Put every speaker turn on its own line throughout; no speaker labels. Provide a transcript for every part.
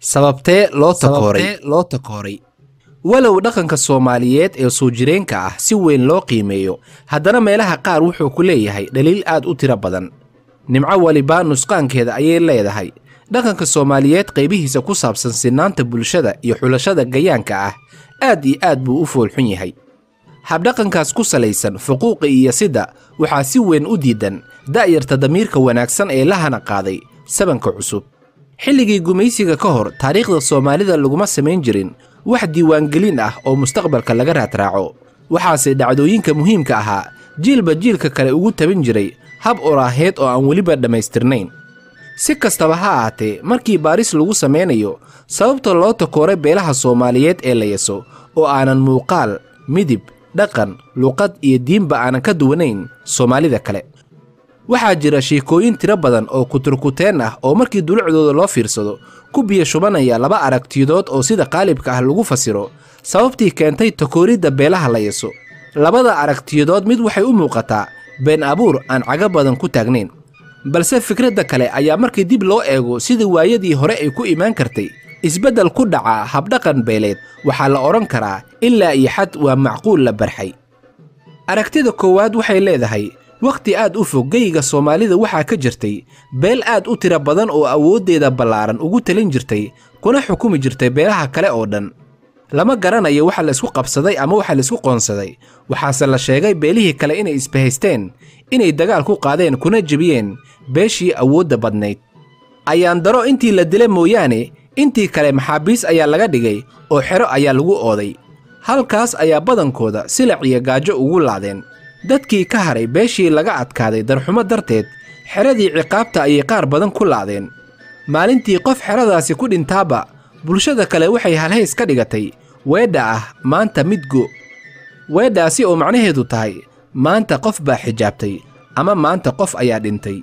sababtee loo takooray loo takooray walow dhaqanka soomaaliyeed ee soo jireenka ah si weyn loo qiimeeyo haddana meelaha qaar wuxuu ku leeyahay dhaliil aad u tiro badan nimco waliba nusqaankeeda ayay leedahay dhaqanka soomaaliyeed qaybihiisa ku saabsan sinaanta bulshada iyo xulashada gayaanka ah aad iyo aad buu u foolxun yahay habdhaqankaas ku salaysan fuquuqa iyo sida waxaa si weyn u diidan da'yarta damiirka wanaagsan ee la hana qaaday sabanka cusub xilligii gumaysiga ka hor taariikhda soomaalida laguma samayn jirin wax diiwaangelin ah oo mustaqbalka laga raadraaco waxaase dhacdooyinka muhiimka ahaa jiilba jiilka kale ugu tabin jiray hab oraaheed oo aan weliba dhammaystirnayn si kastaba ha ahaatee markii baaris lagu samaynayo sababta loo takooray beelaha soomaaliyeed ee la yaso oo aanan muuqaal midib dhaqan luqad iyo diinba aanan ka duwanayn soomaalida kale waxaa jira sheekooyin tiro badan oo kuturkuteen ah oo markii dulucdooda loo fiirsado ku biyo shubanaya laba aragtiyadood oo sida qaalibka ah lagu fasiro sababtii keentay takooridda beelaha la yaso labada aragtiyadood mid waxay u muuqataa been abuur aan caga badan ku taagnayn balse fikradda kale ayaa markii dib loo eego sidii waayadii hore ay ku imaan kartay isbeddel ku dhaca habdhaqan beeleed waxaa la odhan karaa ilaa iyo xad waa macquul la barxay aragtida koowaad waxay leedahay wakhti aad u fog geyiga soomaalida waxaa ka jirtay beel aad u tiro badan oo awooddeeda ballaaran ugu talin jirtay kuna xukumi jirtay beelaha kale oo dhan lama garanayo waxa la isku qabsaday ama waxa la isku qoonsaday waxaase la sheegay beelihii kale inay isbahaysteen inay dagaal ku qaadeen kuna jebiyeen beeshii awoodda badnayd ayaan daro intii la dila mooyaane intii kale maxaabiis ayaa laga dhigay oo xero ayaa lagu ooday halkaas ayaa badankooda silac iyo gaajo ugu laadeen dadkii ka haray beeshii laga adkaaday darxumo darteed xeradii ciqaabta ayay qaar badan ku laadeen maalintii qof xeradaasi ku dhintaaba bulshada kale waxay halhays ka dhigatay weedha ah maanta midgo weedhaasi oo macnaheedu tahay maanta qof baa xijaabtay ama maanta qof ayaa dhintay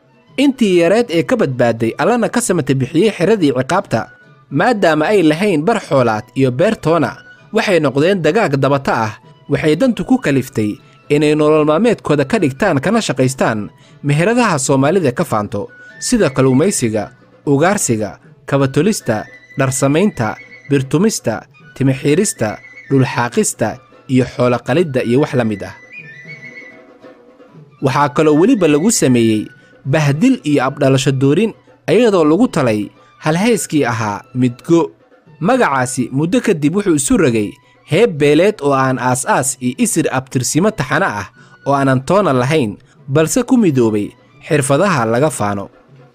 intii yareed ee ka badbaaday allana ka samata bixiyey xeradii ciqaabta maadaama ay lahayn bar xoolaad iyo beertoona waxay noqdeen dagaag dabata ah waxay dantu ku kaliftay inay nolol maalmeedkooda ka dhigtaan kana shaqaystaan meheradaha soomaalida ka faanto sida kalluumaysiga ugaarsiga kabatolista dharsamaynta birtumista timixiirista dhulxaaqista iyo xooloqalidda iyo wax la mid ah waxaa kaloo weliba lagu sameeyey bahdil iyo abdhalasho doorin iyadoo lagu talay halhayskii ahaa midgo magacaasi muddo kadib wuxuu isu rogay heeb beeleed oo aan aas-aas iyo isir abtirsimo taxano ah oo aanan toona lahayn balse ku midoobay xirfadaha laga faano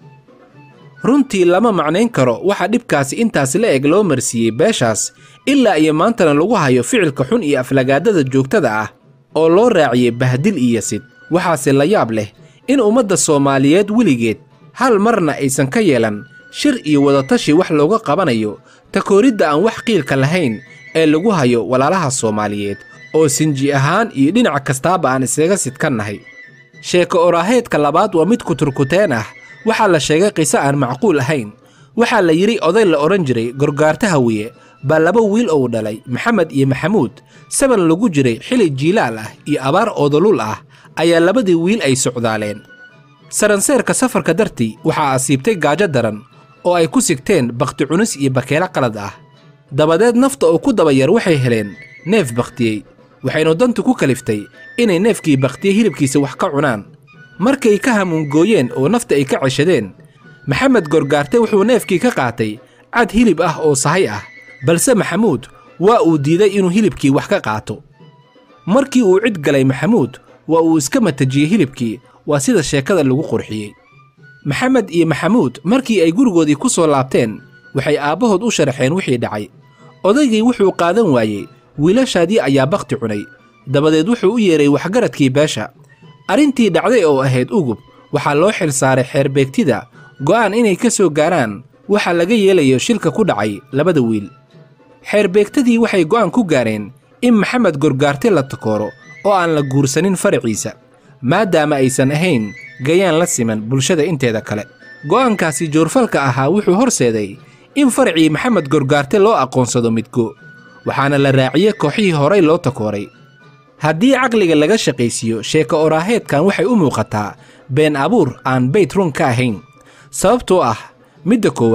runtii lama macnayn karo waxa dhibkaasi intaas la eg loo marsiiyey beeshaas ilaa iyo maantana lagu hayo ficilka xun iyo aflagaadada joogtada ah oo loo raaciyey bahdil iyo sid waxaase la yaab leh in ummadda soomaaliyeed weligeed hal marna aysan ka yeelan shir iyo wadatashi wax looga qabanayo takooridda aan wax qiilka lahayn ee lagu hayo walaalaha soomaaliyeed oo sinji ahaan iyo dhinac kastaaba aan isaga sidkannahay sheeko oraaheedka labaad waa mid kuturkuteen ah waxaa la sheegay qiso aan macquul ahayn waxaa la yidhi oday la odhan jiray gorgaarta hawiye baa laba wiil ou dhalay maxamed iyo maxamuud saban lagu jiray xili jiilaal ah iyo abaar oodolul ah ayaa labadii wiil ay socdaaleen saranseerka safarka dartii waxaa asiibtay gaajo daran oo ay ku sigteen bakhti cunis iyo bakeelo qalad ah dabadeed nafta oo ku dabayar waxay heleen neef bakhtiyey waxaynu dantu ku kaliftay inay neefkii bakhtiye hilibkiisa wax ka cunaan markay ka hamuungooyeen oo nafta ay ka ceshadeen maxamed gorgaarte wuxuu neefkii ka qaatay cad hilib ah oo sahay ah balse maxamuud waa uu diiday inuu hilibkii wax ka qaato markii uu cid galay maxamuud waa uu iska matajiyey hilibkii waa sida sheekada lagu qurxiyey maxamed iyo maxamuud markii ay gurigoodii ku soo laabteen waxay aabbahood u sharaxeen wixii dhacay odaygii wuxuu qaadan waayey wiilashaadii ayaa bakhti cunay dabadeed wuxuu u yeedhay waxgaradkii beesha arrintii dhacday oo ahayd ugub waxaa loo xil saaray xeerbeegtida go'aan inay ka soo gaaraan waxa laga yeelayo shilka ku dhacay labada wiil xeerbeegtadii waxay go'aan ku gaareen in maxamed gorgaarte la takooro oo aan la guursanin faraciisa maadaama aysan ahayn gayaan la siman bulshada inteeda kale go'aankaasi joorfalka ahaa wuxuu horseeday in faracii maxamed gorgaarte loo aqoonsado midgo waxaana la raaciyey kooxihii horay loo takooray haddii caqliga laga shaqaysiiyo sheeko oraaheedkan waxay u muuqataa been abuur aan bayt run ka ahayn sababtoo ah midda koowaad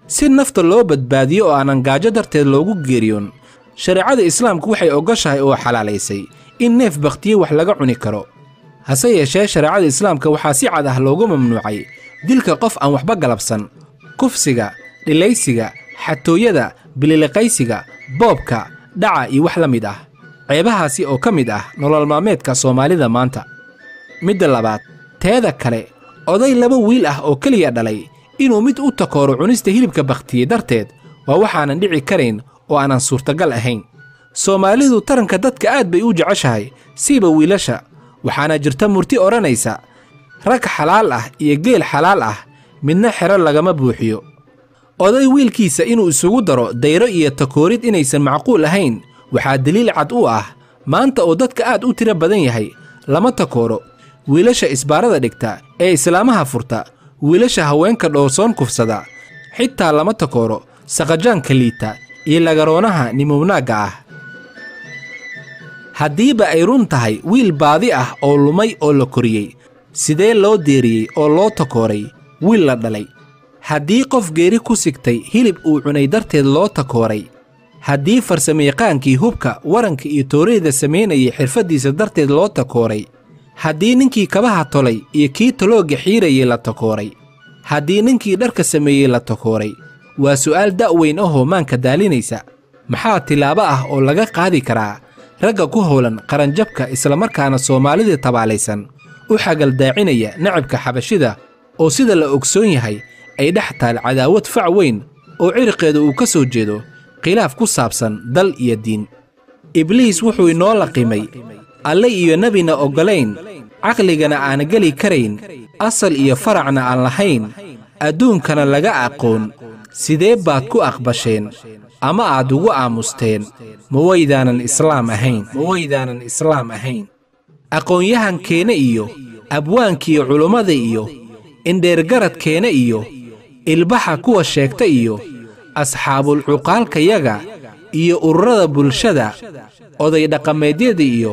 si nafta loo badbaadiyo oo aanan gaajo darteed loogu geeriyoon shareecada islaamku waxay ogoshahay oo xalaalaysay in neef bakhtiye wax laga cuni karo hase yeeshee shareecada islaamka waxaa si cad ah loogu mamnuucay dilka qof aan waxba galabsan kufsiga dhilaysiga xatooyada bililiqaysiga boobka dhaca iyo wax la mid ah ceebahaasi oo ka mid ah nolol maalmeedka soomaalida maanta midda labaad teeda kale oday laba wiil ah oo keliya dhalay inuu mid u takooro cunista hilibka bakhtiye darteed waa waxaanan dhici karayn oo aanan suurtagal ahayn soomaalidu taranka dadka aad bay u jeceshahay siiba wiilasha waxaana jirta murti odhanaysa rag xalaal ah iyo geel xalaal ah midna xero lagama buuxiyo oday wiilkiisa inuu isugu daro dayro iyo takoorid inaysan macquul ahayn waxaa deliil cad u ah maanta oo dadka aad u tiro badan yahay lama takooro wiilasha isbaarada dhigta ee islaamaha furta wiilasha haweenka dhoorsoon kufsada xitaa lama takooro saqajaanka liita iyo lagaroonaha nimownaagga ah haddiiba ay run tahay wiil baadi ah oo lumay oo la koriyey sidee loo deeriyey oo loo takooray wiil la dhalay haddii qof geeri ku sigtay hilib uu cunay darteed loo takooray haddii farsamayaqaankii hubka waranka iyo tooreyda samaynayay xirfaddiisa darteed loo takooray haddii ninkii kabaha tolay iyo kii taloogga xiirayay la takooray haddii ninkii dharka sameeyey la takooray waa su'aal da'weyn ahoo maanka daalinaysa maxaa tilaabo ah oo laga qaadi karaa ragga ku howlan qaranjabka islamarkaana soomaalida tabaalaysan u xagaldaacinaya nacabka xabashida oo sida la ogsoon yahay ay dhex taal cadaawad fac weyn oo cirqeeda uu ka soo jeedo khilaaf ku saabsan dal iyo diin ibliis wuxuu inoo laqimay alle iyo nebina oggolayn caqligana aan geli karayn asal iyo faracna aan lahayn adduunkana laga aqoon sidee baad ku aqbasheen ama aad ugu aamusteen ma waydaanan islaam ahayn ma waydaanan islaam ahayn aqoon-yahankeena iyo abwaankiiyo culummada iyo indheergaradkeena iyo ilbaxa kuwa sheegta iyo asxaabulcuqaalkayaga iyo ururada bulshada oday dhaqameedyada iyo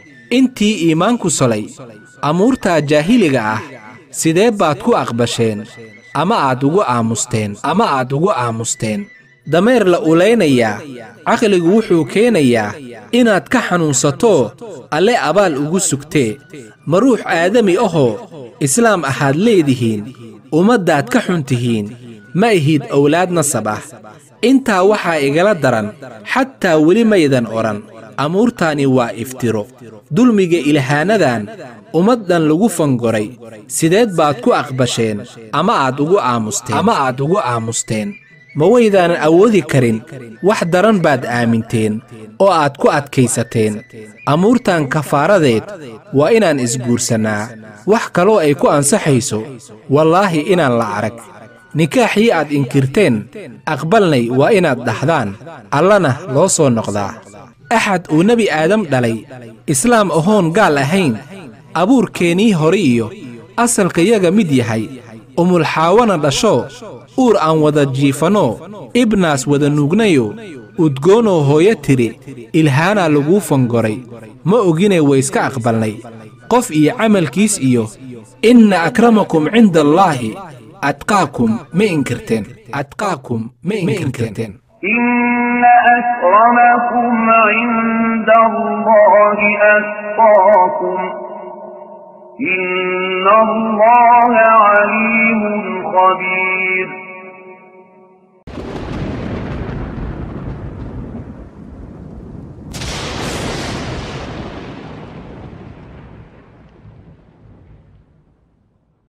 intii iimaanku solay amuurtaa jaahiliga ah sidee baad ku aqbasheen ama aad ugu aamusteen ama aad ugu aamusteen dameer la ulaynayaa caqligu wuxuu keenayaa inaad ka xanuunsato alle abaal ugu sugtee ma ruux aadami ahoo islaam ahaad leedihiin ummaddaad ka xun tihiin ma ihid owlaad nasab ah intaa waxaa igala daran xataa weli maydan odhan amuurtaani waa iftiro dulmiga ilhaanadan ummaddan lagu fangoray sideed baad ku aqbasheen ama aad ugu aamusteen ama aad ugu aamusteen ma waydaanan awoodi karin wax daran baad aaminteen oo aad ku adkaysateen amuurtan kafaaradeed waa inaan isguursannaa wax kaloo ay ku ansaxayso wallaahi inaan la arag nikaaxii aad inkirteen aqbalnay waa inaad dhahdaan allana loo soo noqdaa axad uu nebi aadam dhalay islaam ahoon gaal ahayn abuurkeennii hore iyo asalkayaga mid yahay umulxaawana dhasho uur aan wada jiifanno ibnaas wada nuugnayo udgoonoo hooyo tidhi ilhaanaa laguu fangoray ma ogine wayska aqbalnay qof iyo camalkiis iyo inna akramakum cinda allaahi atqaakum ma inkirteen atqaakum ma inkirteen
إن أكرمكم عند الله أتقاكم إن الله عليم خبير